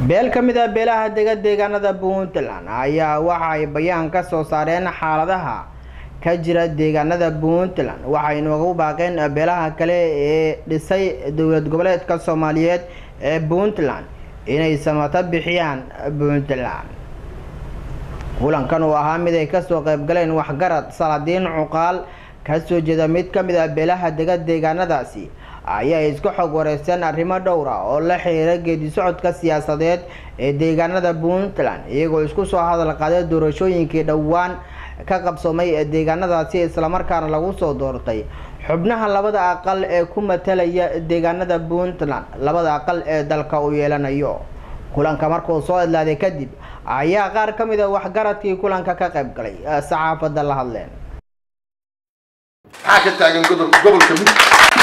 beel ka mid ah beelaha dega deegaanada puntland ayaa waxa ay bayaan ka soo saareen xaaladaha ka jira deegaanada puntland waxay noogu baaqeen beelaha kale ee dhisay dowlad goboleedka soomaaliyeed ee puntland inay samato bixiyaan puntland kulankan uu ahaa mid ay kasoo qayb galeen waxgarad saladiin cuqaal kasoo jeeda mid ka mid ah beelaha dega deegaanadaasi ayaa isku xog wareysteen arrimo dhowra oo la xiriira geedi socodka siyaasadeed ee deegaanada puntland iyagoo isku soo hadal qaaday doorashooyinkii dhowaan ka qabsoomay ee deegaanadaasi islamarkaana lagu soo doortay xubnaha labada aqal ee ku matalaya deegaanada puntland labada aqal ee dalka uu yeelanayo kulanka markuu soo idlaaday kadib ayaa qaar ka mid a waxgaradkii kulanka ka qayb galay saxaafadda la hadleen maxaa ka taagan gobolka mid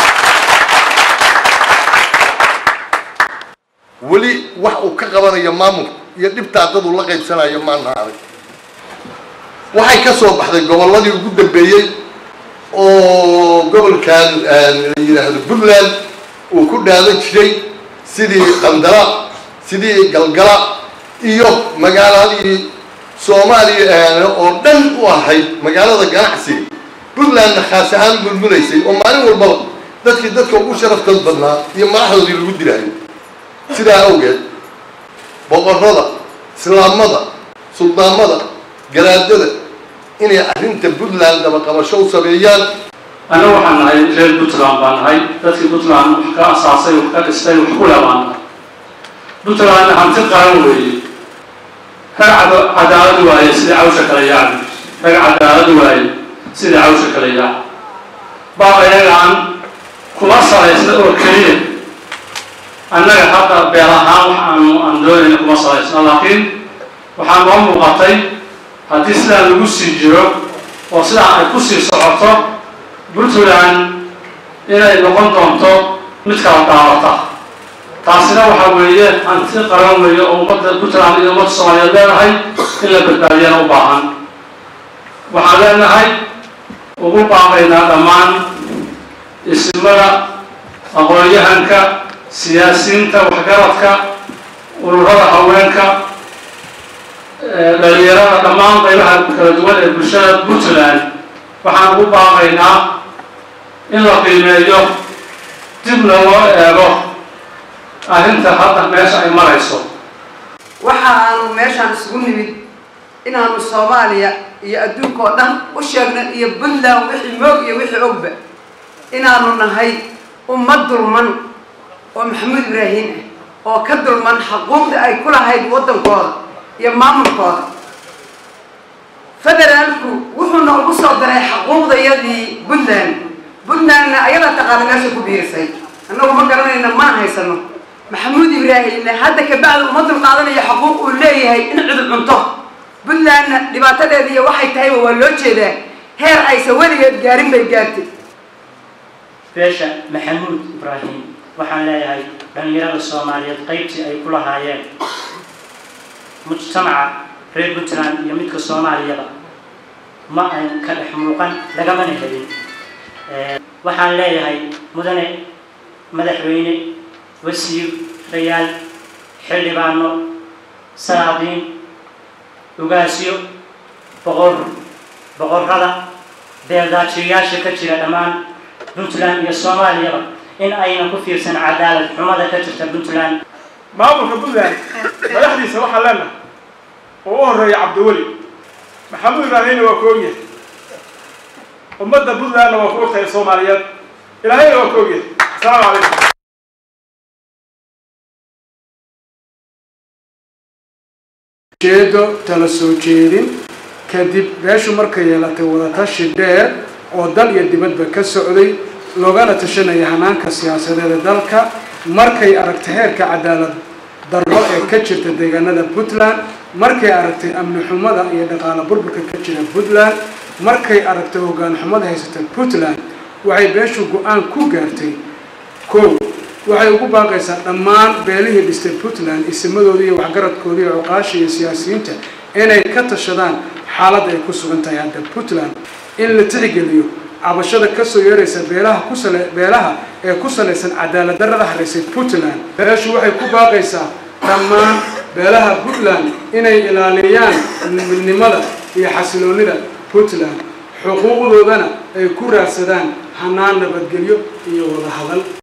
weli wax uu ka qabanayo maamulka iyo dhibtaa dad uu la qaybsanayo maana arag waxay ka soo baxday gobolladii ugu dambeeyey oo gobolkan la yidhaahdo puntland uu ku dhaadan jiray sidii qandala sidii galgala iyo magaaladii soomaaliya oo dhan u ahayd magaalada ganacsiga puntlandna khaas ahaan mulmulaysay oo maalin walbaba dadkii dadka ugu sharaftood badnaa iyo madaxdoodii lagu dilaayo sidaa awgeed boqorrada islaamada suldaamada garaadada inay arrinta puntland dabaqabasho u sameeyaan annagu waxaan nahay reer puntland baan nahay dadkii puntland wax ka asaasay wax ka dhistay wax ku leh baan nahay puntlandna hanti qaran weeye rag cadaalad waaye sidai cawsha kale yaaci rag cadaalad waaye sidai cawsha kale yaaci baab ayagaan kuma salaysna oo keliya annaga hadda beel ahaan wax aanu aan doonayna kuma salaysno laakiin waxaa noo muuqatay haddii sidaa lagu sii jiro oo sidaa ay ku sii socoto puntland inay noqon doonto mid kala daawata taasina waxaa weeye hanti qaran weeye oo ummadda puntland iyo ummadda soomaaliyeed leenahay in la badbaadiyana u baahan waxaan leenahay ugu baaqaynaa dhammaan ismada aqoon-yahanka siyaasiyiinta waxgaradka ururada haweenka dhalinyarada dhammaan qaybaha kala duwan ee bulshada puntland waxaan ugu baaqaynaa in la qiimeeyo dibna loo eego arrinta hadda meesha ay marayso waxa aanu meeshaan isugu nimid inaanu soomaaliya iyo adduunka oo dhan u sheegno iyo puntland wixii moog iyo wixii ogba inaanu nahay ummad dulman oo maxamuud ibraahiim ah oo ka dulman xuquuqda ay ku lahayd waddankooda iyo maamulkooda federaalku wuxuuna ugu soo daray xuquuqdayadii puntland puntlandna ayadaa taqaana meesha ku biirisay annagu ma garanayna maan haysano maxamuud ibraahimna hadda kabacdi uma dul qaadanayo xuquuq uu leeyahay in cudub cunto puntlandna dhibaatadeeda iyo waxay tahayba waa loo jeedaa heer aysan weligeed gaarin bay gaartay beesha maxamuud ibraahim waxaan leeyahay dhallinyarada soomaaliyeed qaybtii ay ku lahaayeen mujtamaca reer puntland iyo midka soomaaliyaba ma ay ka dhex muuqan lagamana helin waxaan leeyahay mudane madaxweyne wasiir rayaal xildhibaano salaadiin ugaasyo boqor boqorrada beeldaajiyayaasha ka jira dhammaan puntland iyo soomaaliyaba in aynan ku fiirsan cadaalad xumada ka jirta puntland maamulka puntland madaxdiisa waxaa leenahay oo u horeeya cabdiweli maxamuud ibraahimna waa ku ogyahay ummadda puntlandna waa ku ogtahay soomaaliyeed ilaahayna waa ku ogyahay asalaamu calaykum jeedo tala soo jeedin kadib beeshu markay yeelatay wadatashi dheer oo dal iyo dibadba ka socday loogana tashanaya hanaanka siyaasadeeda dalka markay aragtay heerka cadaalad darro ee ka jirta deegaanada puntland markay aragtay amni xumada iyo dhaqaalo burburka ka jira puntland markay aragtay hoggaan xumada haysata puntland waxay beeshu go-aan ku gaartay kow waxay ugu baaqaysaa dhammaan beelihii dhistay puntland isimadooda iyo waxgaradkooda iyo cuqaasha iyo siyaasiyiinta inay ka tashadaan xaaladda ay ku sugan tahay hadda puntland in la tixgeliyo cabashada kasoo yeeraysa beelaha kusale beelaha ee ku salaysan cadaalad darrada haraysay puntland beeshu waxay ku baaqaysaa dhammaan beelaha puntland inay ilaaliyaan midnimada iyo xasiloonida puntland xuquuqdoodana ay ku raadsadaan hanaan nabadgelyo iyo wada hadal